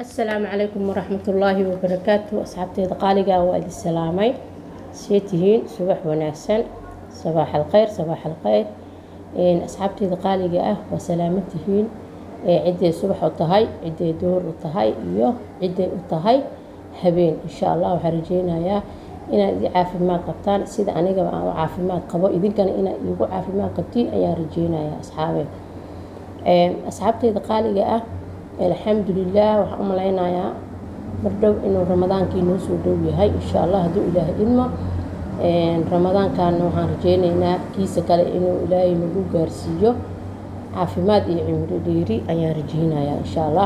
asalaamu calaykum waraxmatullaahi wabarakaatu asxaabteeda qaaliga waa idin salaamay see tihiin subax wanaagsan sabaax alkheyr sabaax alkheyr asxaabteeda qaaliga ah waa salaaman tihiin ciday subax u tahay ciday duhur u tahay iyo ciday u tahay habeen insha allah waxaan rajeynayaa inaad idin caafimaad qabtaan sida anigaba aan u caafimaad qabo idinkana inaad iigu caafimaad qabtiin ayaan rajeynayaa asxaabe asxaabteeda qaaliga ah alxamdulilah waxaan u malaynayaa mardhow inuu ramadaankii noo soo dhow yahay insha allah hadduu ilaahay idmo ramadaankaana waxaan rajeyneynaa kiisa kale inuu ilaahay nagu gaarsiiyo caafimaad iyo cimri dheeri ayaan rajeynayaa insha allah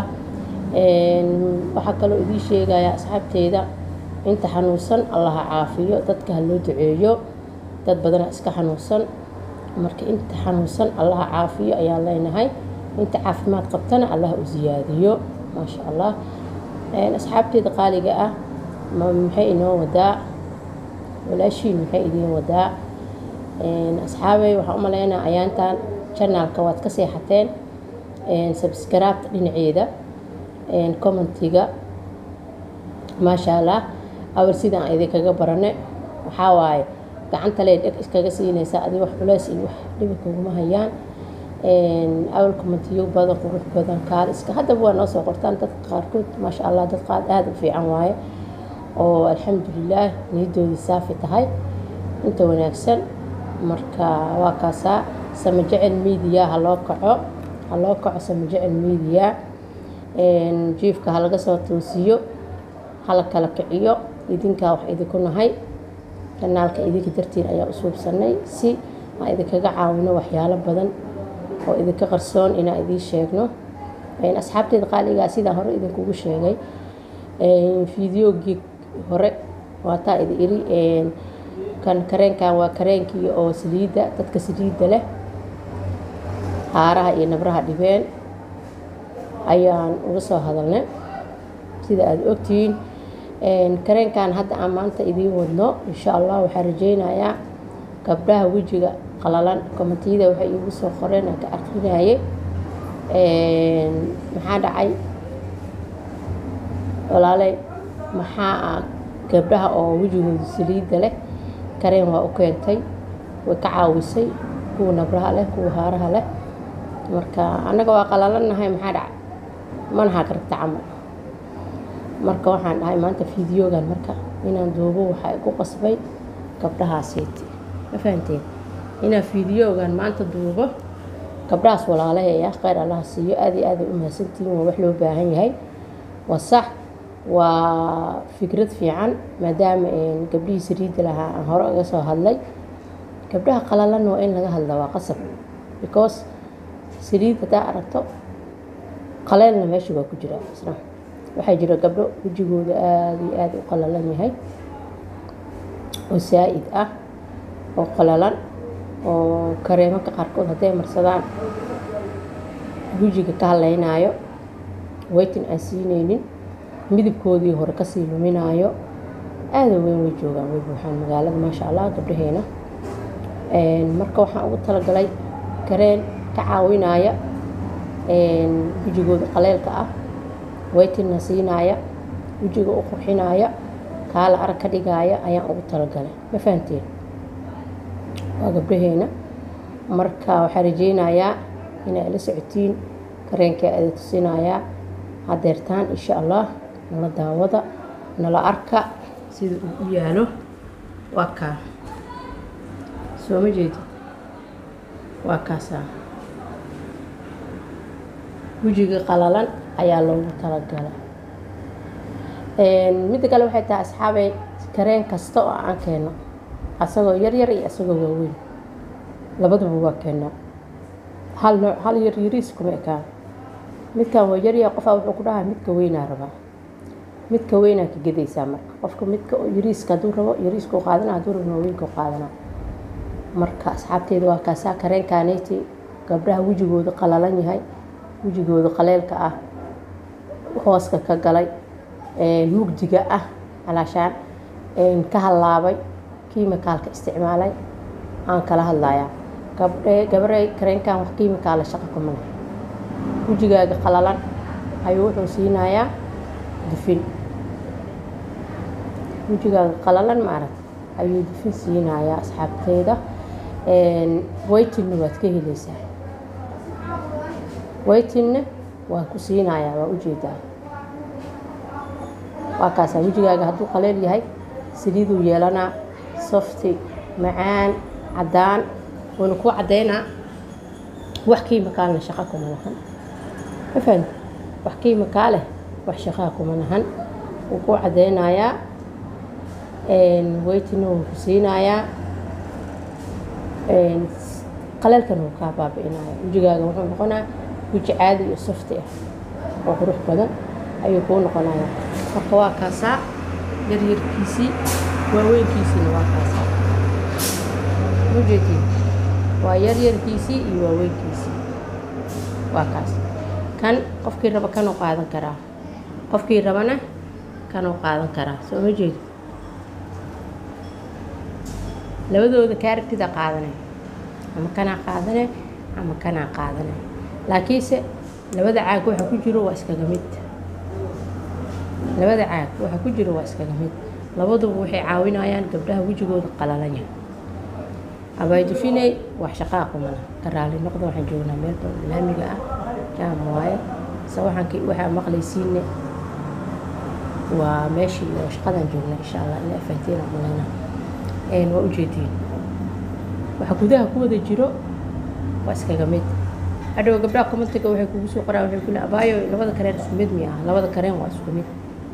waxaa kaloo idiin sheegayaa asxaabteyda inta xanuunsan allaha caafiyo dadka ha loo duceeyo dad badana iska xanuunsan marka inta xanuunsan allaha caafiyo ayaan leenahay inta caafimaad qabtana allah u siyaadiyo maasha allah asxaabteeda qaaliga ah maxay inoo wadaa walaashiin maxay idiin wadaa asxaabey waxaan u maleynaa ayaantan janaalka waad ka seexateen sabskaraabta dhinaceeda commentiga maasha allah awal sidaan idinkaga barane waxaa waaye gacanta lee dheg iskaga siinaysaa adi wax culeys iyo wax dhibi kuguma hayaan awal commentiyo badan qurux badan kaaliska haddaba waa noo soo qortaan dadka qaarkood maasha allah dad qaad aada u fiican waaye oo alxamdulilaah niyadoodii saafi tahay inta wanaagsan marka waa kaasaa sama jecel media ha loo kaco ha loo kaco sama jecel media jiifka ha laga soo toosiyo hala kala kiciyo idinkaa wax idinku nahay kanaalka idinka dartiin ayaa u suubsanay si aan idinkaga caawino waxyaalo badan oo idinka qarsoon inaan idiin sheegno asxaabteeda qaaligaa sidaan hore idinkugu sheegay fideogii hore waataa idi iri kan kareenkan waa kareenkii oo saliidda dadka saliidda leh haaraha iyo nabraha dhibeen ayaan uga soo hadalnay sida aada ogtihiin kareenkan hadda aan maanta idiin wadno insha allah waxaan rajeynayaa gabdhaha wejiga qalalan komitiyada waxay iigu soo qoreen aan ka aqrinayay maxaa dhacay walaaley maxaa gabdhaha oo wejigooda saliidda leh kareen waa u keentay way ka caawisay kuwa nabraha leh kuwa haaraha leh marka annaga waa qalalannahay maxaa dhacay manaha karagta camal marka waxaan dhahay maanta fideogan marka inaan duubo waxaa igu qasbay gabdhahaasiiti ma fahanteen inaan fideogan maanta duubo gabdhahaas walaalaheeya kheyr allaha siiyo aada iyo aada ay u mahadsantihiin waa wax loo baahan yahay waa sax waa fikrad fiican maadaama gabdhihii sariidda lahaa aan hore uga soo hadlay gabdhaha qalalanna waa in laga hadla waa qasab because saliid haddaa aragto qaleelna meesha waa ku jira isna waxaa jira gabdho wejigooda aada iyo aada u qalalan yahay oo saa-id ah oo qalalan oo kareemanka qaarkood hadday marsadaan wejiga ka hadlaynaayo waytin aan siineynin midabkoodii hore kasii luminaayo aada weyn way joogaan way buuxaan magaalada maasha allah gabdhaheena marka waxaan ugu talagalay kareen ka caawinaya wejigooda qaleelka ah waytinna siinaaya wejiga u qurxinaaya kaala arag ka dhigaaya ayaan ugu talagalay ma fahanteen waa gabdhaheena marka waxaa rajeynayaa inay la socotiin kareenkaa ada tusinayaa hadeertaan insha allah nala daawada nala arka sida uu u yaalo waa kaa soo ma jeedid waa kaasaa wejiga qalalan ayaa loogu talagalay midda kale waxay tahay asxaabey kareen kasta oo aan keeno asagoo yaryar iyo asagoo waaweyn labadaba waa keenaa hal nooc hal yar yariis kuma ekaan midkan waa yaryaa qofaa wuxuu ku dhahaa midka weynaa rabaa midka weynaa ka gedaysaa marka qofka midka yariiska hadduu rabo yariiskuu qaadana hadduu rabno weynku qaadana marka asxaabteeda waa kaasaa kareenkaanayti gabdhaha wejigooda qalalan yahay wejigooda qaleelka ah hooska ka galay mugdiga ah calaashaan ka hallaabay kiimikaalka isticmaalay aan kala hadlayaa gabdhe gabarey kareenkan wax kiimikaala shaqo kuma leh wejigaaga qalalan ayuu wuxuu siinayaa dufin wejigaaga qalalan maarag ayuu dufin siinayaa asxaabteeda waytinna waad ka helaysaa waytinna waa ku siinayaa waa ujeedaa waa kaasaa wejigaaga hadduu qaleel yahay saliiduu yeelanaa softi macaan caddaan wuuna kuu caddaynaa wax kiimikaalna shaqa kuma lahan ma fahamti wax kiimikaa leh wax shaqaa kuma lahan wuu kuu caddaynayaa waytina wuu ku siinayaa qaleelkana wuu kaa baabi'inaya wejigaaga wuxuu noqonaa weji caadi iyo softi ah oo qurux badan ayuu kuu noqonayaa marka waa kaasaa yaryarkiisii waaweynkiisiina waa kaasaa ujeedii waa yaryarkiisii iyo waaweynkiisii waa kaas kan qofkii raba kanuu qaadan karaa qofkii rabana kanuu qaadan karaa soo ma jeedo labadooda kaaragtida qaadanay ama kanaa qaadanay ama kanaa qaadanay laakiinse labada caag waxa ku jiro waa iskaga mid labada caag waxa ku jiro waa iskaga mid labaduba waxay caawinayaan gabdhaha wejigooda qalalanya abaydufiney wax shaqaa qumana ka raali noqda waxaan joognaa meel laamiga ah jaam waaye se waxaan waxaa maqlaysiine waa meeshii oo shaqadaan joognaa insha allah ina afahantiin aan malayna waa ujeediin waxa gudaha ku wada jiro waa iskaga mid hadhow gabdhaha commentiga waxay kugu soo qoraan waxay kule abaayo labada kareen isku mid mi ah labada kareen waa isku mid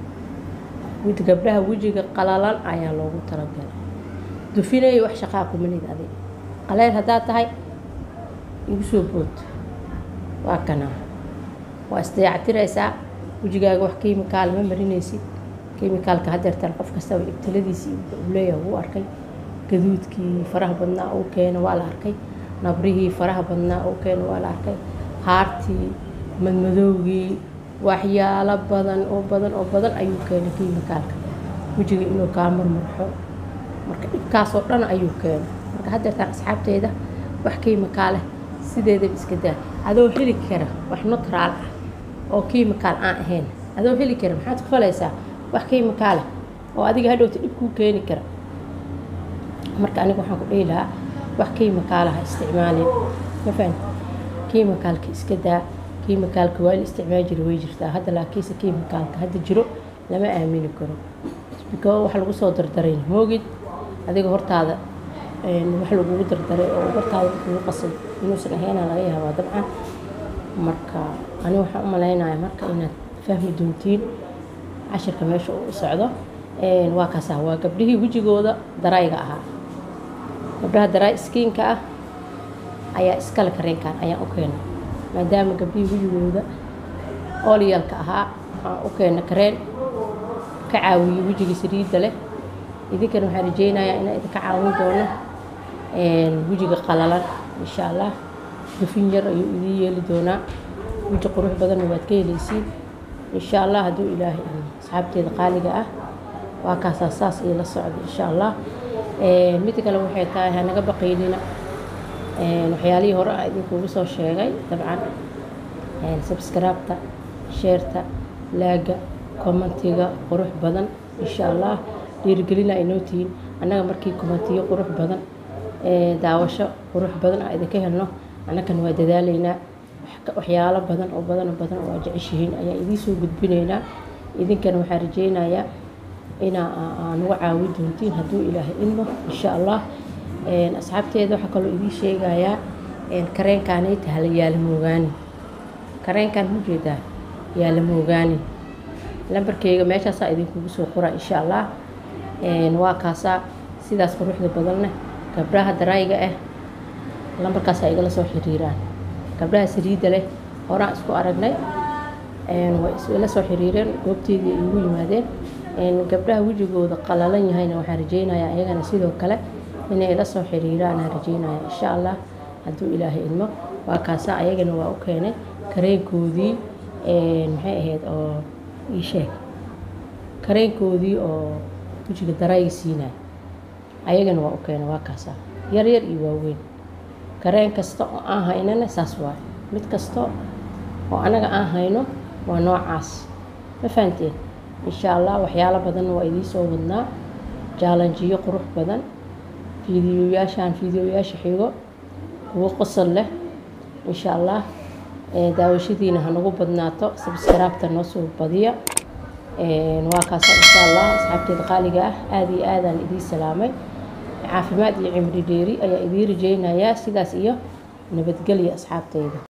mid gabdhaha wejiga qalalan ayaa loogu talagalay dufinay wax shaqaa kumanid adig qaleel haddaad tahay igu soo bood waa kanaa waa isdayactiraysaa wejigaaga wax kiimikaal ma marinaysid kiimikaalka hadeertan qof kastaba ibtiladiisii uu leeyahay wuu arkay gaduudkii faraha badnaa uu keena waa la arkay nabrihii faraha badnaa uu keena waa la arkay haartii madmadowgii waxyaalo badan oo badan oo badan ayuu keenay kiimikaalka wejiga inuu kaa marmarxo marka dhibkaasoo dhan ayuu keenay marka hadeertaan asxaabteeda wax kiimikaaleh sideedaba iska daa adoo heli kara wax nutraal ah oo kiimikaal aan ahayn adoo heli kara maxaad ku falaysaa wax kiimikaaleh oo adiga hadhowta dhib kuu keeni kara marka aniga waxaan ku dhihi lahaa wax kiimikaalaha isticmaalin ma fahan kiimikaalka iska daa kiimikaalka waa la isticmaali jira way jirtaa hadda laakiinse kiimikaalka hadda jiro lama aamini karo bikoo wax lagu soo dardaray moogid adiga hortaada wax lagugu dardaray oo hortaada lagugu qasay inuusan ahayna laga yaabaa dabcan marka ani waxaan u malaynaya marka inaad fahmi doontiin cashirka meesha uu u socdo waa kaasaa waa gabdhihii wejigooda darayga ahaa gabdhaha daray skiinka ah ayaa iskale kareenkan ayaan u keena maadaama gabdhihii wejigooda oolyalka ahaa aan u keena kareen ka caawiyey wejigii saliidda leh idinkana waxaan rajeynayaa inaan idinka caawin doono wejiga qalalan insha allah dufin yar ayuu idiin yeeli doonaa weji qurux badanna waad ka helaysiin insha allah hadduu ilaahay asxaabteeda qaaliga ah waa kaasaa saas iyo la socda insha allah mid kale waxay tahay hanaga baqiynina waxyaalihii hore a idinkugu soo sheegay dabcan sabskraibta sheerta laaga commentiga qurux badan insha allah dhiirigelina ay noo tihiin annaga markii commentiyo qurux badan daawasho qurux badan a idinka helno annagana waa dadaalaynaa waxyaalo badan oo badan oo badan oo aa jeceshihiin ayaa idiin soo gudbinaynaa idinkana waxaan rajeynayaa inaa nagu caawin doontiin hadduu ilaahay ilmo insha allah asxaabteeda waxaa kaloo idiin sheegayaa kareenkaanayta hala yaala moogaani kareenkan mujeedaa yaala moogaani lambarkeyga meeshaasaa idinkugu soo qora insha allah waa kaasaa sidaas quruxda badanna gabdhaha darayga ah lambarkaasaa igala soo xiriiraan gabdhaha saliidda leh horaan isku aragnay way isla soo xiriireen goobteedii ay igu yimaadeen gabdhaha wejigooda qalalan yahayna waxaan rajeynayaa iyagana sidoo kale inay ila soo xiriiraan aan rajeynaya insha allah hadduu ilaahay ilmo waa kaasaa ayagana waa u keenay kareenkoodii maxay ahayd oo ii sheeg kareenkoodii oo wejiga darayga siinaya ayagana waa u keenay waa kaasaa yar yar iyo waaweyn kareen kasta oo aan haynana saas waaye mid kasta oo anaga aan hayno waa noocaas ma fahanteen insha allah waxyaalo badanna waa idiin soo wadnaa jaalanjiyo qurux badan fiidiyoyaashaan fiidiyoyaasha xigo kuwo qosol leh insha allah daawashadiina hanagu badnaato sabskaraabta noo soo badiya waa kaasa insha allah asxaabteeda qaaliga ah aada iyo aadaan idiin salaamay caafimaad iyo cimri dheeri ayaa idiin rajeynayaa sidaas iyo nabadgelya asxaabteyda